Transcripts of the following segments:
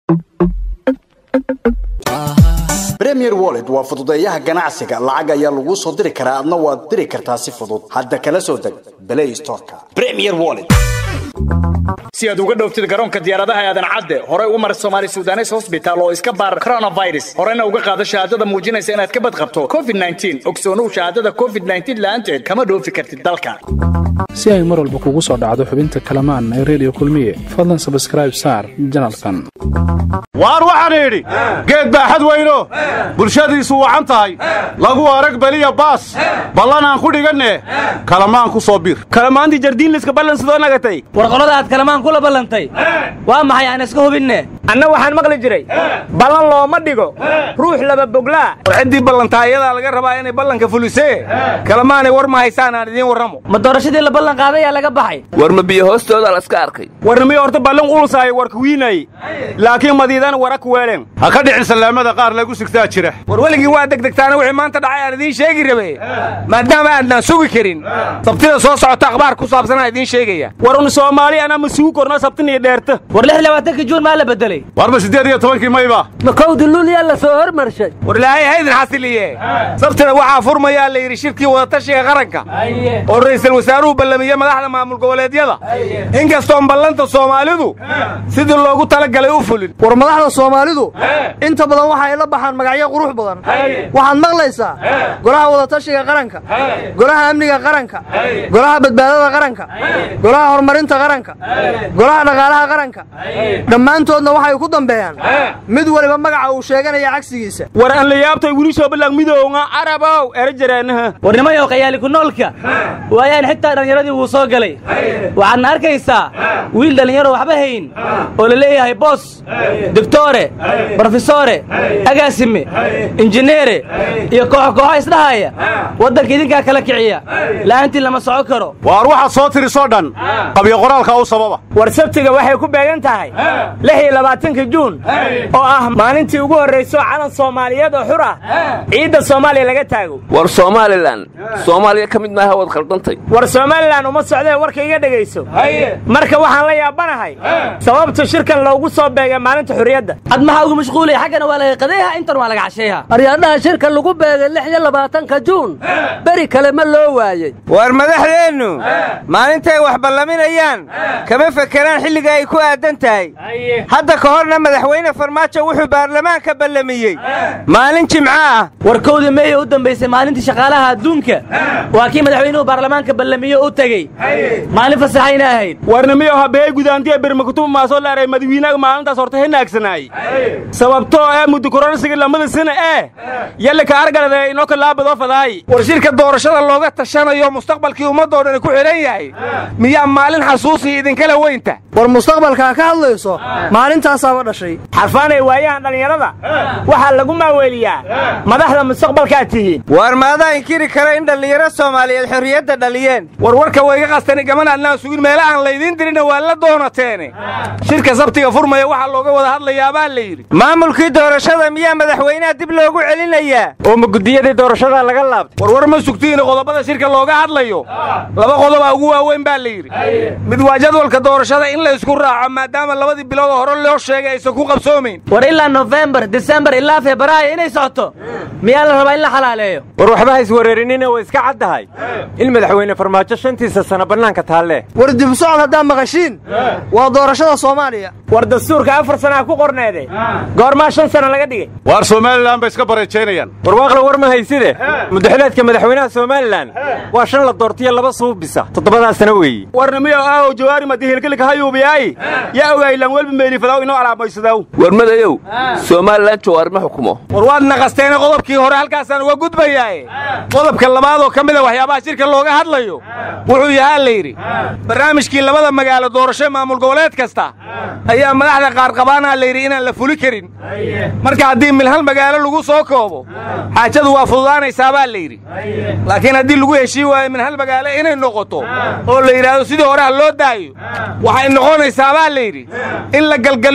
premier wallet waa fududeeyaha ganacsiga lacag ayaa laguu soo diri karaa adna waad diri kartaa si fudud hadda kala soo deg play storeka premier wallet si aad uga dhowftid garoonka diyaaradaha aadan cadde horey u mar somaali sudanes hosbitaal oo iska baar coronavirus horena uga qaado shahaadada muujinaysa inaad ka badqabto covid ogsoonow shahaadada covid la'aanteed kama dhoofi kartid dalka si ay mar walba kugu soo dhacdo xubinta kalamaan ee redio kulmiye fadlan sabskraib saar janalkan waar waxaan idhi geed baaxad weyno bulshadiisu wacan tahay lagu arag beliya baas ballan aan ku dhiganne kalamaan ku soo bir kalamaantii jardiinliska ballan sidoo nagatay war qolada aad kalamaan kula ballantay waa maxay aan iska hubinne anna waxaan maqli jiray ballan looma dhigo ruux laba boglaa war ciddii ballantaa iyadaa laga rabaa inay ballanka fulisee kalamaanay war ma haysaan aan idiin warramo ma doorashadii la ballan qaadayaa laga baxay war ma biyo hoostooda laska arkay warnimiyo horta ballan ulusaayo warka wiinay laakiin madiidana wara ku weeleen ha ka dhicin sallaamada qaar lagu sigtaa jira war weligii waa degdegtaana wixii maanta dhacay aan idiin sheegi rabe maadaama aadnaan sugi karin sabtida soo socota akhbaar ku saabsanaa idiin sheegaya war un soomaali anaa ma sugu korno sabtin iyo dheerta war lix labaatanka juun maa la bedelay warba siddeed iyo tobankii mayba ma kowdi luulyaa la soo hormarshay war ilaahay haydin xasiliye sabtida waxaa furmayaa la yidhi shirkii wadatashiga qaranka oo ra'iisul wasaaruhu ballamiye madaxda maamul goboleedyada inkastoon ballanta soomaalidu sidii loogu talagalay u fulin war madaxda soomaalidu inta badan waxa ay la baxaan magacyo qurux badan waxaad maqlaysaa golaha wadatashiga qaranka golaha amniga qaranka golaha badbaadada qaranka golaha horumarinta qaranka golaha dhaqaalaha qaranka dhammaantoodna waxay ku dambeeyaan mid waliba magaca uu sheeganaya cagsigiisa war aan la yaabtay wili soo ballang midowga arabow erajareenaha war nimayow qayaali ku noolka waayaan xitaa dhallinyaradii wuu soo galay waxaadna arkaysaa wiil dhallinyaro waxba hayn oo la leeyahay boos doctore brofesore agaasime injineere iyo kooxo kooxo isdhahaya waddanka idinkaa kala kiciya la'aantii lama soco karo waar waxaad soo tirisoo dhan qabyo qoraalka u sababa war sabtiga waxay ku beegan tahay lix iyo labaatanka juun oo ah maalintii ugu horrayso calan soomaaliyeed oo xur ah ciidda soomaaliya laga taago war somalilan soomaaliya ka mid maaha waad khaldantay war somalilan uma socdee warka iga dhegayso marka waxaan la yaabanahay sababta shirkan loogu soo beegay maalinta xurriyadda ad maxaa ugu mashquulaya xaggana waa laga qadayha intan waa laga casheeha aryaadhaha shirka lagu beegay lix iyo labaatanka juun beri kale ma loo waayey war madaxdeennu maalintay wax ballaminayaan kama fekeraan xilliga ay ku aadan tahay hadda ka horna madaxweyne farmaajo wuxuu baarlamaanka ballamiyey maalin jimco ah war kowdii meeye u dambaysay maalintii shaqaalaha adduunka waa kii madaxweynuhu baarlamaanka ballamiye u tegey maalin fasaxayna ahayd warnimiyo habeey gudaantiya birmakutuma maasoo laaray madawiinaga maalintaas horta hinaagsanaay sababtoo ee mudukororsiga lamada sana ee yallika argalade inoo kalaabadoo fadaay war shirka doorashada looga tashanayo mustaqbalkii ummaddoo dhani ku xidhan yahay miyaa maalin xasuusii idinkala weynta war mustaqbalkaa ka hadlayso maalintaasaaba dhashay xarfaanay waayahan dhallinyarada waxaa lagu maaweeliyaa madaxda mustaqbalkaad tihiin war maadaa inkiri kara in dhallinyaro soomaaliyeed xorriyadda dhaliyeen war warka wayga qastani gaman adnaan sugin meela aan laydiin dirina waa la doonateene shirka sabtiga furmaya waxaa looga wada hadlayaa baa la yidhi maamulkii doorashada miyaa madaxweynaha dib loogu celinayaa oo ma guddiyadii doorashada laga laabtay war war ma sugtiina qodobada shirka looga hadlayo laba qodobaa ugu waaweyn baa la yidhi mid waa jadwalka doorashada in la isku raaco maadaama labadii bilood oo hore loo sheegay aysan ku qabsoomayn war ilaa nofembar disembar ilaa febraayo inay socoto miyaa la rabaa in la xalaaleeyo war waxba ha iswereerinina way iska caddahay in madaxweyne farmaajo shantiisa sana bannaanka taalle war dib socod haddaa maqashiin waa doorashada soomaaliya war dastuurka afar sanaa ku qorneede goormaa shan sana laga dhigay waar somalilan bay iska bareejaynayaan warwaaqla war ma hayside mudaxileedka madaxweynaha somalilan waa shan la doortiyo laba suubisa toddobadaa sano weeye warnimiyo aaw jawaari madihilkilka hayuubiyaay yaa ogaylan welba meelifadaw inoo alaamaysadaaw war madayow somalilan jawaari ma xukumo war waad naqasteene qodobkii hore halkaasaan uga gudbayaaye qodobka labaad oo ka mida waxyaabaha shirka looga hadlayo wuxuu yahaa la yidhi barnaamijkii labada magaalo doorasho maamul goboleed kasta ayaa madaxda qaar qabaanaa la yidhi inaan la fuli karin marka haddii mil hal magaalo lagu soo koobo xaajadu waa fududaanaysaa baa la yidhi laakiin haddii lagu heshii waayo min hal magaalo inay noqoto oo la yidhaahdo sidii hore ha loo daayo waxay noqonaysaa baa la yidhi in la galgaliyo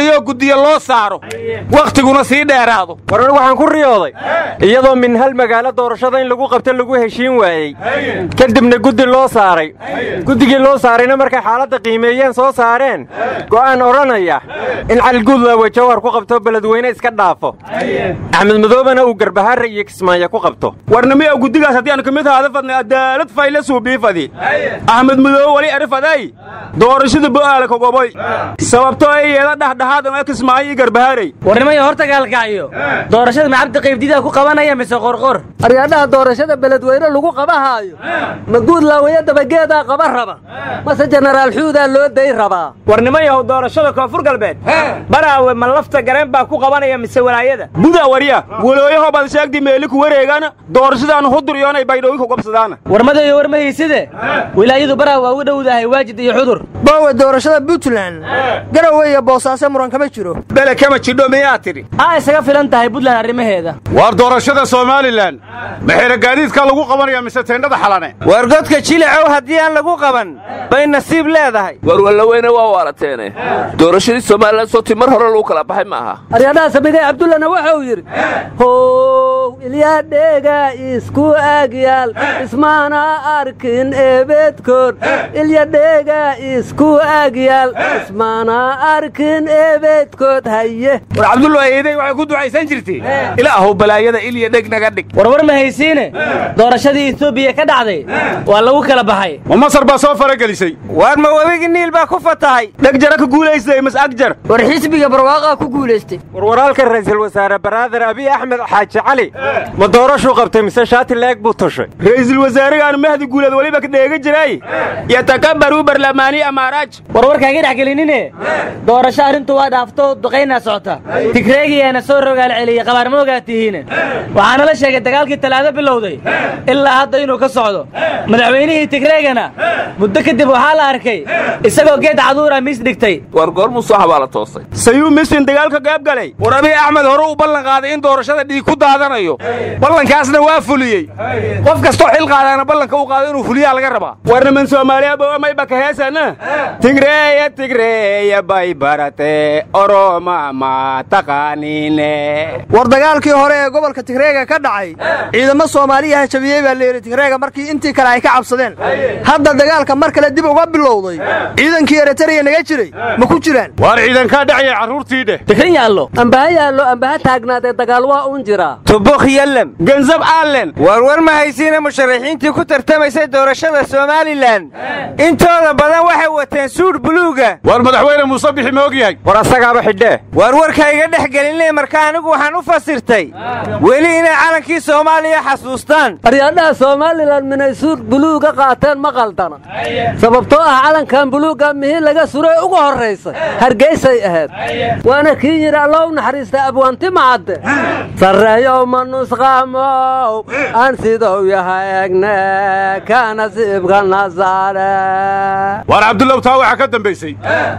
celiyoo guddiyo loo saaro wakhtiguna sii dheeraado war anigu waxaan ku riyooday iyadoo min hal magaalo doorashada in lagu qabto lagu heshiin waayey kadibna guddi loo saaray guddigii loo saarayna markay xaaladda qiimeeyeen soo saareen go'aan odhanaya in caliguudlaawe jawhar ku qabto beledweyne iska dhaafo axmed madoobena uu garbahaare iyo kismaayo ku qabto warnimiya guddigaas haddii aanu ka mid haada fadnay adaalad fayle suubiifadi axmed madoobe wali arifaday doorashada bo'aala kogoboy sababtoo ay yeeda dhexdhexaad oo kismaayo iyo garbahaarey warnimaya horta gaalkacyo doorashada ma cabdi qaybdidaa ku qabanaya mise qorqor aryaadhaha doorashada beledweyne lagu qabahaayo ma guud laawaye dabageedaa qaba raba mase jenaraal xuudaa loo day rabaa warnimayahow doorashada koonfur galbeed baraawe ma lafta gareen baa ku qabanaya mise walaayada buda warya walooyaho baad sheegdi meeli ku wareegana doorashadaan hudur iyoonay baydhooyi ku qabsadaana warmadayo warmahayside wilaayadu baraa waa u dhowdahay waajid iyo xudur boowe doorashada puntland garowe iyo boosaaso muran kama jiro bele kama jidho miyaa tidhi aa isaga filan tahay buntland arrimaheeda waar doorashada somalilan maxayna gaadiidkaa lagu qabanaya mise teendhada xalane war godka jilacow haddii aan lagu qaban bay nasiib leedahay war wallaweyne waa waalateene doorashadii somalilan sooti mar hore lagu kala baxay ma aha aryaadhaha samigay cabdullana wuxuu yidhi how ilyadheega isku agyaal ismaana arkin eebedkood ilyadheega isku agyaal ismaana arkin eebedkood haye war cabdulla eeday waxay ku ducaysan jirtay ilaahow balaayada ilya dheg naga dhig warwar ma haysiine doorashadii etoobiya ka dhacday waa lagu kala baxay ma masar baa soo faragelisay waar ma webigii niil baa ku fatahay dheg jara ka guulaystay mas agjar war xisbiga barwaaqaa ku guulaystay warwaraalka ra'iisul wasaare baraader abiy axmed xaaji cali ma doorashuu qabtay mise shaati leeg buu tushay ra'iisul wasaaragaan mahdi guuleed weliba ka dheega jiray yatakabaruu barlamaani amaaraaj warwarkaaga dhex gelinine doorasho arrintu waa dhaafto duqaynaa socota tigreegiyaana soo rogaal celiyey qabaarmoogaa tihiine waxaana la sheegay dagaalkii talaado bilowday ilaa hadda inuu ka socdo madaxweynihii tigreegana muddo kadib waxaa la arkay isagoo geed caduura miis dhigtay war goormuu soo xabaala toosay sayuu misrin dagaalka qayb galay war abiy axmed hore uu ballan qaaday in doorashada dhiig ku daadanayo ballankaasna waa fuliyey qof kastoo xil qaadaana ballanka uu qaado inuu fuliyaa laga rabaa warniman soomaaliya boamayba ka heesana tigreeya tigreeya bay barate oroma ma taqaaniine war dagaalkii hore ee gobolka tigreega ka dhacay ciidamo soomaaliya jabiyey baa layidhi tigreega markii intii kale ay ka cabsadeen hadda dagaalka mar kale dib uga bilowday ciidankii eritariya naga jiray ma ku jiraan waar ciidankaa dhacaya carruurtii dheh tikrin yaallo ambaha yaallo ambaha taagnaadee dagaal waa un jiraa tubukh yallem ganzab allen warwar ma haysiina musharaxiintii ku tartamaysay doorashada somalilan intooda badan waxay wateen suudh buluuga waar madaxweyne muuse bixi ma og yahay war asagaaba xidhee warwarka iga dhex gelinay marka anigu waxaan u fasirtay weli inay calankii soomaaliya xasuustaan aryaadhaha somalilan minay suud buluuga qaateen ma qaldana sababtoo ah calankan buluugga mihii laga suray ugu horraysay hargeysay ahayd waana kii yidhi allow naxariista abwaanti macadde sarreeyow ma nusqaamow aan sidou yahay egne ka nasiibka nasaare waar cabdullow taa waxaa ka dambaysay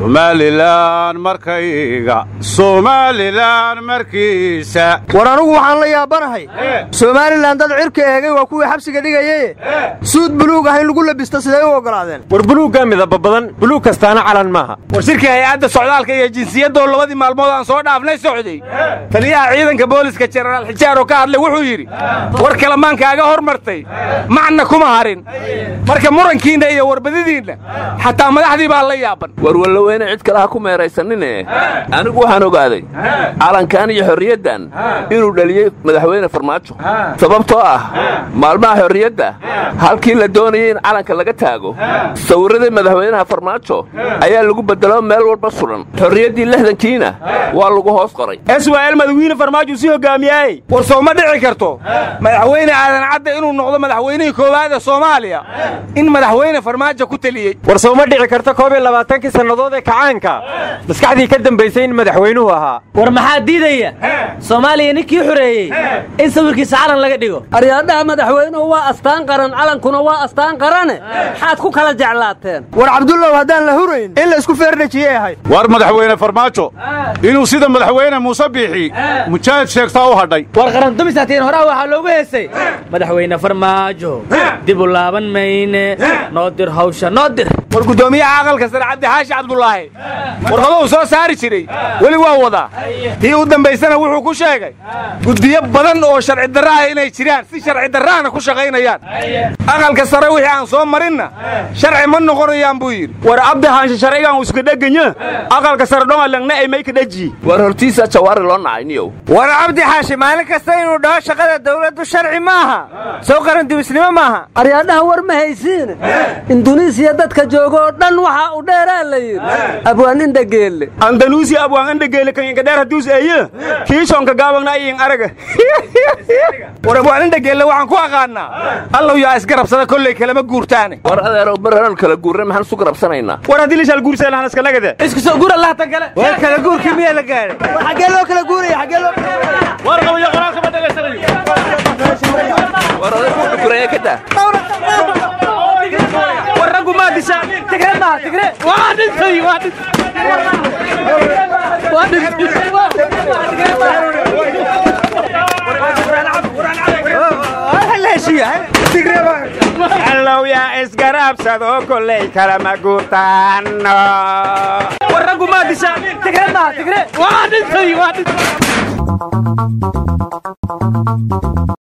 somalilan markayga somalilan markiisa war anugu waxaan la yaabanahay somalilan dad cirka eegay waa kuwii xabsiga dhigayaye suud buluug ah in lagu labisto siday u oggolaadeen war buluuggaa midaba badan buluug kastaana calan maaha war shirkii hay-adda socdaalka iyo jinsiyadoo labadii maalmood aan soo dhaafnay socday taliyaha ciidanka booliska jenaraal xijaar oo ka hadlay wuxuu yidhi war kalamaankaaga hormartay macna kuma harin marka murankiinna iyo warbadidiinna xataa madaxdii baa la yaaban war wallaweyne cid kale ha ku meeraysanine anigu waxaan ogaaday calankan iyo xorriyaddan inuu dhaliyey madaxweyne farmaajo sababtoo ah maalmaha xorriyadda halkii la doonayay in calanka laga taago sawirradii madaxweynaha farmaajo ayaa lagu beddelo meel walba sudan xorriyaddii lixdankiina waa lagu hoos qoray swal madaxweyne farmaajo sii hogaamiyaaye war soo ma dhici karto madaxweyne aadan cadde inuu noqdo madaxweynihii koowaad ee soomaaliya in madaxweyne farmaajo ku teliyey war soo ma dhici karto koob iyo labaatankii sannadood ee kacaanka maskaxdii ka dambaysay in madaxweynuhu ahaa war maxaa diidaya soomaaliya ninkii xoreeyey in sawirkiisa calan laga dhigo aryaadhaha madaxweynuhu waa astaan qaran calankuna waa astaan qarane maxaad ku kala jeclaateen war cabdullow haddaan la hurayn in laysku feerdhajiyey ahayd waar madaxweyne farmaajo inuu sida madaxweyne muuse biixi mujaahid sheegtaa u hadhay war qarandumisaatiin horaa waxaa loogu heesay madaxweyne farmaajo dib u laaban mayne noo dir hawsha noo dir war guddoomiyaha aqalka sare cabdi xaashi cabdulaahi warqado uu soo saari jiray weli waa wadaa tii u dambaysana wuxuu ku sheegay guddiyo badan oo sharci darra ah inay jiraan si sharci darraana ku shaqaynayaan aqalka sare wixii aan soo marinna sharci ma noqonayaan buu yidhi war cabdi xaashi sharcigan iska dheganya aqalka sare dhongalangna ay may ka dhaji war hortiisa jawaari loo nacay niyow war cabdi xaashi maalin kasta inuu dhaho shaqada dawladdu sharci maaha soo qaran dibisnimo maaha aryaadhaha war ma haysiine induneisiya dadka jooga oo dhan waxaa u dheeraa la yidhi abwaan indhageelle andanuusi abwaan indhageelle kan inka dheer hadduus eeye kiishonka gaabagna ayin araga war abwaan indhageelle waxaan ku aqaannaa allow yaa isgarabsada kolley kalama guurtaane war adeerow mar horan kala guurna maxaan isu garabsanaynaa war haddii lishaal guursa lahan iska nagade isku soo guur allah tan kale war kala guurkii miyaa la gaadhay xaggee loo kala guuraya xaggee loo war qabayo qoraalka ma dhegaysanayo war adeer ku dhukuraya ka daa war raggu maa dishaa tigre maaha tigre waa dhintay waa dhintay waa dhintay allow yaa isgarabsado kolley kalama guurtaano war raggu maa dishaa tigre maaha tigre waa dhintay waa dhintay